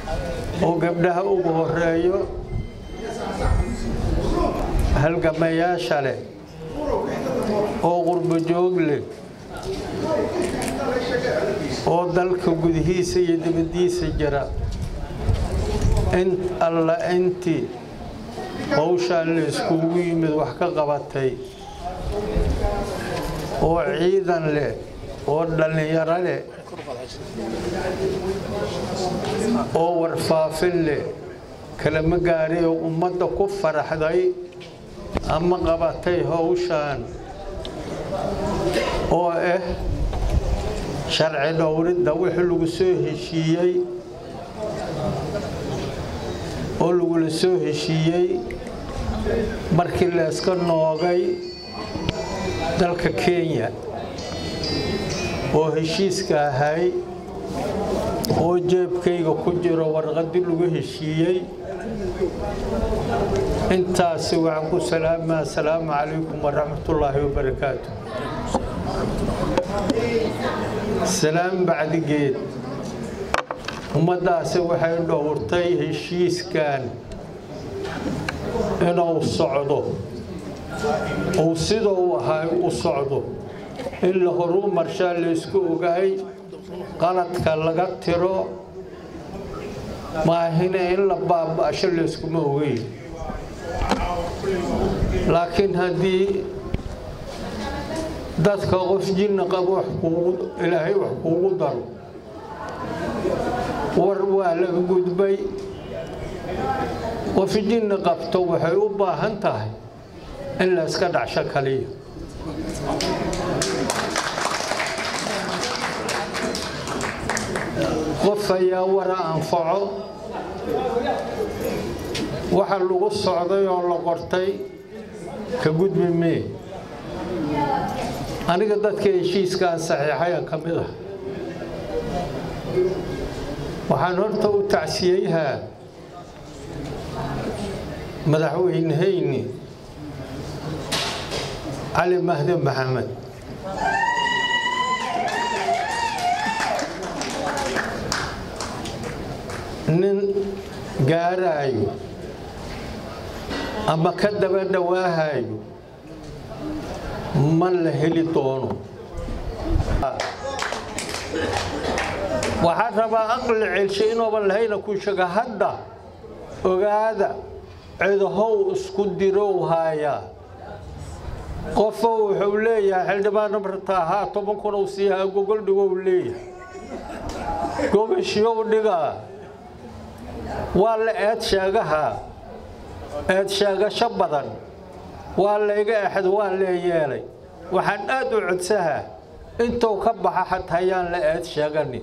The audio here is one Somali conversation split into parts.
oo gabdhaha ugu horeeyo halgamayaasha leh oo qurbo joog leh oo dalka gudihiisa iyo dibaddiisa jira in alla intii howshaan la iskugu yimid wax ka qabatay oo ciidan leh oo dhallinyaro leh oo warfaafin leh kalama gaari oo ummadda ku faraxday ama qabatay howshaan oo ah sharci dhowridda wixii lagu soo heshiiyey oo lagula soo heshiiyey markii la iska noogay dalka kenya oo heshiiska ahay oo jeebkayga ku jiro warqaddii lagu heshiiyey intaasi waxaan ku salaamaa asalaamu calaykum waraxmatullaahi wabarakaatu salaam bacdigeed ummaddaasi waxay dhowrtay heshiiskan inuu socdo uu sidou ahay u socdo in la horu marshaa laysku ogaay qaladka laga tiro maahine in la baaba'sho layskuma ogeyn laakiin haddii dadka qof jinna qabo ilaahay wax kuugu daro war waa laga gudbay qof jinni qabto waxay u baahan tahay in la iska dhacsho kaliya qof ayaa wara anfaco waxa lagu socday oo la qortay ka gudbi mee aniga dadka heshiiskaan saxiixayan ka mid ah waxaan horta u tacsiyeyhaa madaxweynehayni cali mahdi maxamed nin gaaraayo ama ka daba dhowaahayo ma la heli doono waxaan rabaa aqli celshe inuuban lahayna ku sheega hadda ogaada cidahow isku dirow haayaa qofo wuxuu leeyahay xildhibaano marta ahaa toban kun uu siihaa gogol dhigow leeyahay gogashiyow dhigaa waa la eed sheegahaa eed sheegasho badan waa layga exd waa lee yeelay waxaan aad u codsahaa intuu ka baxa xataa yaan la eed sheeganin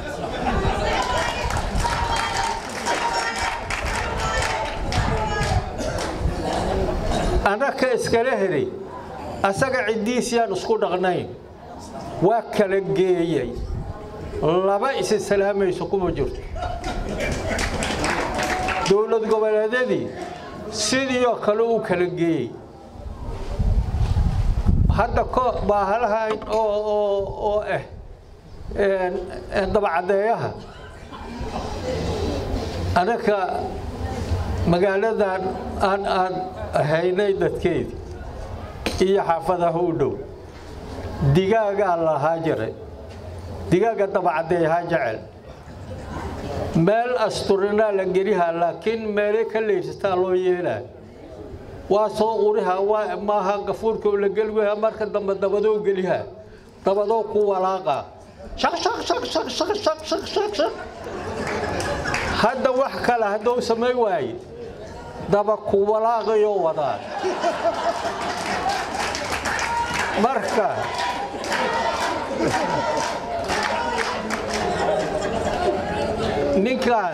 annaka iskala helay asaga ciddiis yaan isku dhaqnayn waa kala geeyey laba isi salaamayso kuma jirto dowlad goboleedyadii sidiioo kale uu kala geeyey hadda baahalahan oo ah dabacaddeeyaha annaka magaaladan aan aan haynay dadkeedii iyo xaafadaha u dhow digaagaa lahaa jiray digaaga dabacaddeeyahaa jecel meel asturinaa la gelihaa laakiin meelay ka leydsataa loo yeelaa waa soo uriha waa maaha gafuurka la geli waya marka dambe dabadoo gelihaa dabadoo ku walaaqa shaq shaq shaq shaq shaq shaq shaq shaq shaq hadda wax kale hadduu samay waaye daba ku walaaqayoo wadaa marka ninkaan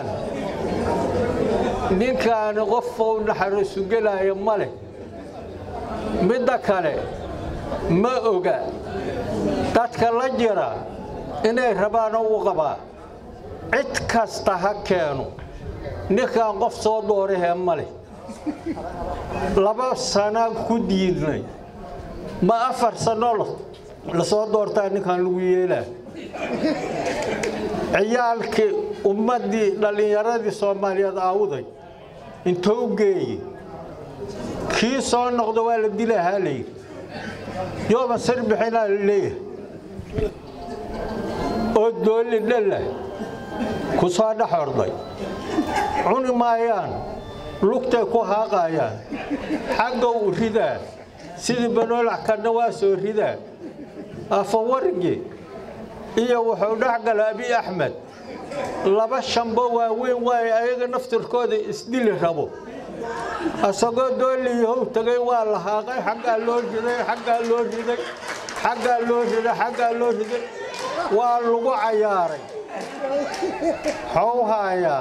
ninkaani qofou naxariisu gelaayo ma leh midda kale ma oga dadka la jira inay rabaano u qabaa cid kasta ha keeno ninkaan qof soo doorahee ma leh laba sanaan ku diidnay ma afar sano la soo doortaa ninkaan lagu yeelaa ciyaalkii ummaddii dhallinyaradii soomaaliyeed aawuday intou geeye kii soo noqdo waa la dilahaa layidhi yooban sir bixinaa la leeyahay oo doolli dhalla ku soo dhex orday cuni maayaan lugtay ku haaqayaan xagga u ridaa sidii banoolac kana waa soo ridaa afawargi iyo wuxuu dhex gala abi axmed laba shambo waaweyn waaye ayaga naftirkooda isdili rabo asagoo dooliyahow tegay waa la haaqay xaggaa loo riday xaggaa loo riday xaggaa loo riday xaggaa loo riday waa lagu cayaaray xowhaayaa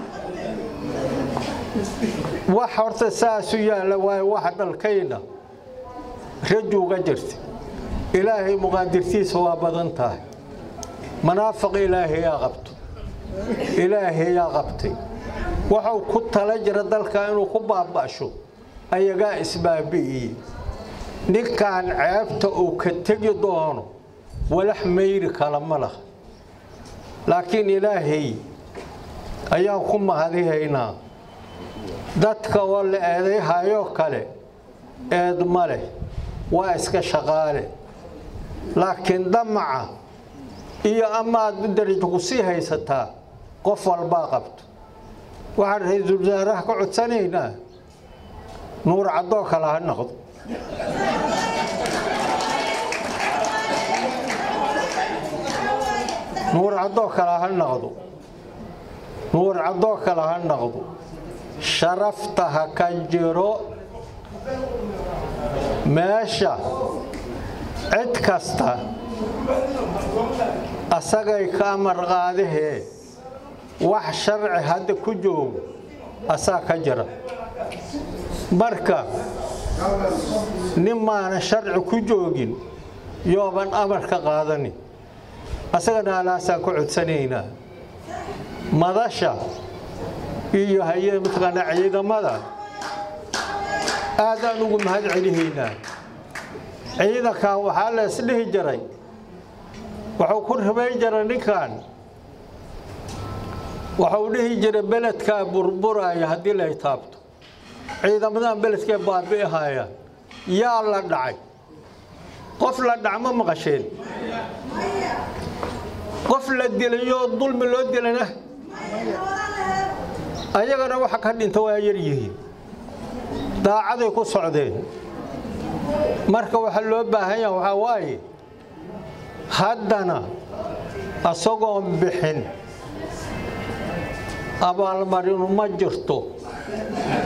wax horta saasu yaalla waayo wax dalkayna rajuuga jirta ilaahay muqaadirtiisa waa badan tahay manaafiq ilaahayaa qabto ilaahayaa qabtay wuxuu ku tala jira dalka inuu ku baaba'sho ayagaa isbaabi'iyey ninkan ceebta uu ka tegi doono walax mayri kala ma laha laakiin ilaahay ayaan ku mahadihaynaa dadka oo la eedayhayoo kale eed ma leh waa iska shaqaale laakiin damaca iyo amaad darajo ku sii haysataa qof walbaa qabto waxaan ra-iisul wasaaraha ka codsanaynaa nuur caddoo kale ha noqdo nuur caddoo kale ha noqdo nuur caddoo kale ha noqdo sharafta ha ka jiro meesha cid kasta asagay ka amar qaadahee wax sharci hadda ku joogo asaa ka jira marka nin maanan sharci ku joogin yooban amar ka qaadani asagana alaasaan ku codsanaynaa madasha iyo haye mataqaanaa ciidamada aadaan ugu mahad celihaynaa ciidankan waxaa la isdhihi jiray wuxuu ku ribayn jiray ninkan wuxuu dhihi jiray beledkaa burburaya haddii lay taabto ciidamadan beledkee baabi'ihayaan yaa la dhacay qof la dhac ma maqasheen qof la dilayoo dulmi loo dilana ayagana waxa ka dhinta waa yar yihiin daacaday ku socdeen marka waxa loo baahan yaha waxaa waaye haddana asagoon bixin abaalmarinu ma jirto